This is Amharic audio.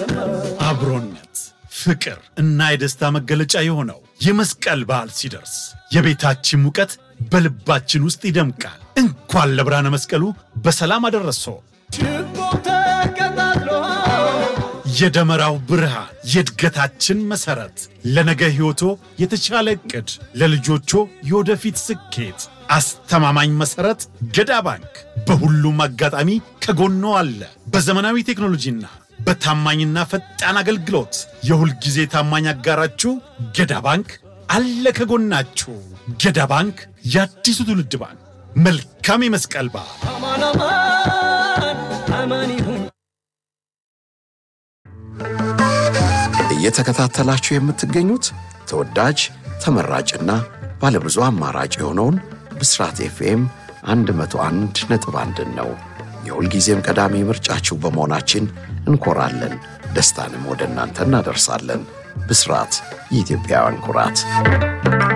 አብሮነት ፍቅር እና የደስታ መገለጫ የሆነው የመስቀል በዓል ሲደርስ የቤታችን ሙቀት በልባችን ውስጥ ይደምቃል። እንኳን ለብርሃነ መስቀሉ በሰላም አደረሶ። የደመራው ብርሃን የእድገታችን መሠረት፣ ለነገ ሕይወቶ የተሻለ ዕቅድ፣ ለልጆቾ የወደፊት ስኬት አስተማማኝ መሠረት ገዳ ባንክ በሁሉም አጋጣሚ ከጎኖ አለ። በዘመናዊ ቴክኖሎጂና በታማኝና ፈጣን አገልግሎት የሁል ጊዜ ታማኝ አጋራችሁ ገዳ ባንክ አለ ከጎናችሁ። ገዳ ባንክ የአዲሱ ትውልድ ባንክ። መልካም የመስቀል በዓል። እየተከታተላችሁ የምትገኙት ተወዳጅ ተመራጭና ባለብዙ አማራጭ የሆነውን ብስራት ኤፍኤም 101 ነጥብ አንድን ነው። የሁልጊዜም ቀዳሚ ምርጫችሁ በመሆናችን እንኮራለን። ደስታንም ወደ እናንተ እናደርሳለን። ብስራት የኢትዮጵያውያን ኩራት